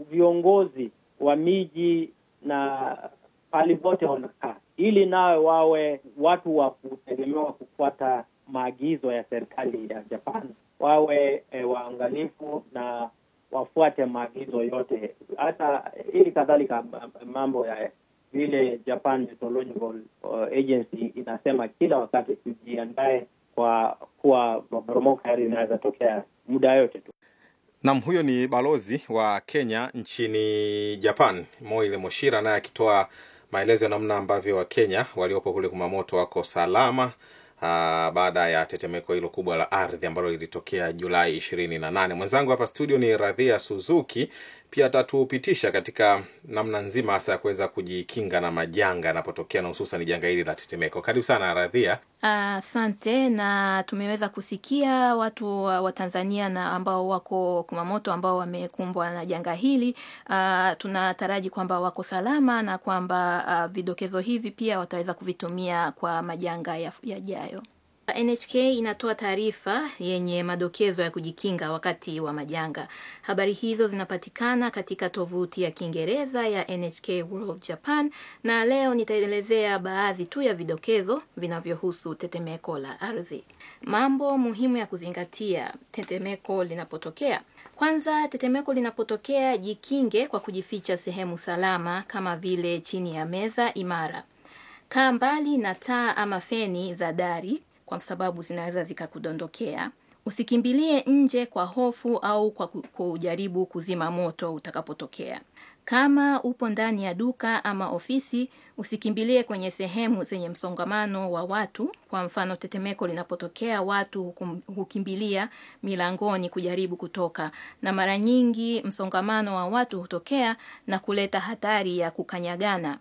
viongozi wa miji na pahali pote wanakaa, ili nawe wawe watu wa kutegemewa kufuata maagizo ya serikali ya Japan, wawe e, waangalifu na wafuate maagizo yote, hata ili kadhalika mambo ya vile Japan Meteorological Agency inasema kila wakati tujiandae kwa kuwa maporomoko haya inaweza tokea muda yote tu. Nam, huyo ni balozi wa Kenya nchini Japan, Moile Moshira, naye akitoa maelezo ya namna ambavyo Wakenya waliopo kule Kumamoto wako salama aa, baada ya tetemeko hilo kubwa la ardhi ambalo lilitokea Julai ishirini na nane. Mwenzangu hapa studio ni Radhia Suzuki, pia atatupitisha katika namna nzima hasa ya kuweza kujikinga na majanga yanapotokea na hususan janga hili la tetemeko. Karibu sana Radhia. Asante. Uh, na tumeweza kusikia watu wa Tanzania na ambao wako Kumamoto ambao wamekumbwa na janga hili. Uh, tunataraji kwamba wako salama na kwamba uh, vidokezo hivi pia wataweza kuvitumia kwa majanga yajayo ya NHK inatoa taarifa yenye madokezo ya kujikinga wakati wa majanga. Habari hizo zinapatikana katika tovuti ya Kiingereza ya NHK World Japan, na leo nitaelezea baadhi tu ya vidokezo vinavyohusu tetemeko la ardhi. Mambo muhimu ya kuzingatia tetemeko linapotokea. Kwanza, tetemeko linapotokea, jikinge kwa kujificha sehemu salama kama vile chini ya meza imara. Kaa mbali na taa ama feni za dari kwa sababu zinaweza zikakudondokea. Usikimbilie nje kwa hofu au kwa kujaribu kuzima moto utakapotokea. Kama upo ndani ya duka ama ofisi, usikimbilie kwenye sehemu zenye msongamano wa watu. Kwa mfano, tetemeko linapotokea, watu hukimbilia milangoni kujaribu kutoka, na mara nyingi msongamano wa watu hutokea na kuleta hatari ya kukanyagana.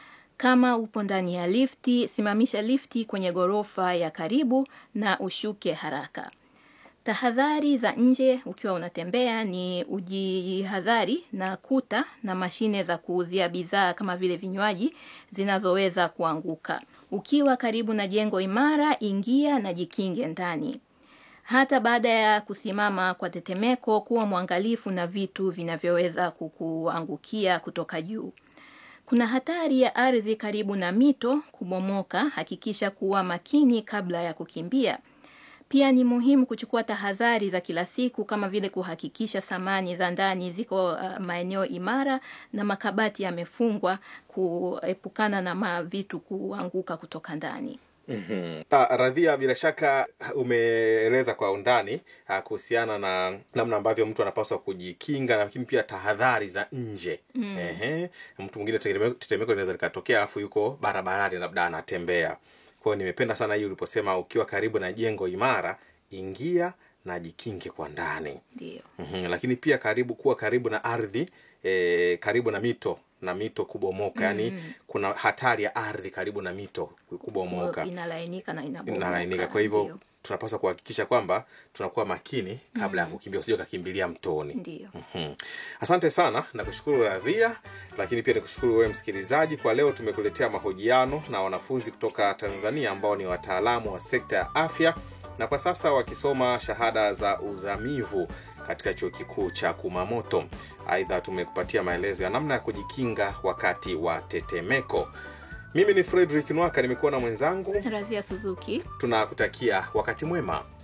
Kama upo ndani ya lifti, simamisha lifti kwenye ghorofa ya karibu na ushuke haraka. Tahadhari za nje ukiwa unatembea ni ujihadhari na kuta na mashine za kuuzia bidhaa kama vile vinywaji zinazoweza kuanguka. Ukiwa karibu na jengo imara, ingia na jikinge ndani. Hata baada ya kusimama kwa tetemeko, kuwa mwangalifu na vitu vinavyoweza kukuangukia kutoka juu. Kuna hatari ya ardhi karibu na mito kubomoka. Hakikisha kuwa makini kabla ya kukimbia. Pia ni muhimu kuchukua tahadhari za kila siku kama vile kuhakikisha samani za ndani ziko uh, maeneo imara na makabati yamefungwa kuepukana na vitu kuanguka kutoka ndani. Mm -hmm. Ah, Radhia, bila shaka umeeleza kwa undani kuhusiana na namna ambavyo mtu anapaswa kujikinga, lakini pia tahadhari za nje. mm. Ehe, mtu mwingine tetemeko linaweza likatokea alafu yuko barabarani labda anatembea. Kwa hiyo nimependa sana hii uliposema ukiwa karibu na jengo imara, ingia na jikinge kwa ndani. Ndio. mm -hmm. Lakini pia karibu kuwa karibu na ardhi e, karibu na mito na mito kubomoka. mm. Yani kuna hatari ya ardhi karibu na mito kubomoka, inalainika na inabomoka. Inalainika, kwa hivyo tunapaswa kuhakikisha kwamba tunakuwa makini kabla ya mm. kukimbia, usije ukakimbilia mtoni. Ndio. mm -hmm. Asante sana, nakushukuru Radhia, lakini pia nikushukuru wewe msikilizaji. Kwa leo tumekuletea mahojiano na wanafunzi kutoka Tanzania ambao ni wataalamu wa sekta ya afya na kwa sasa wakisoma shahada za uzamivu katika chuo kikuu cha Kumamoto. Aidha, tumekupatia maelezo ya namna ya kujikinga wakati wa tetemeko. Mimi ni Fredrick Nwaka, nimekuwa na mwenzangu Radhia Suzuki. Tunakutakia wakati mwema.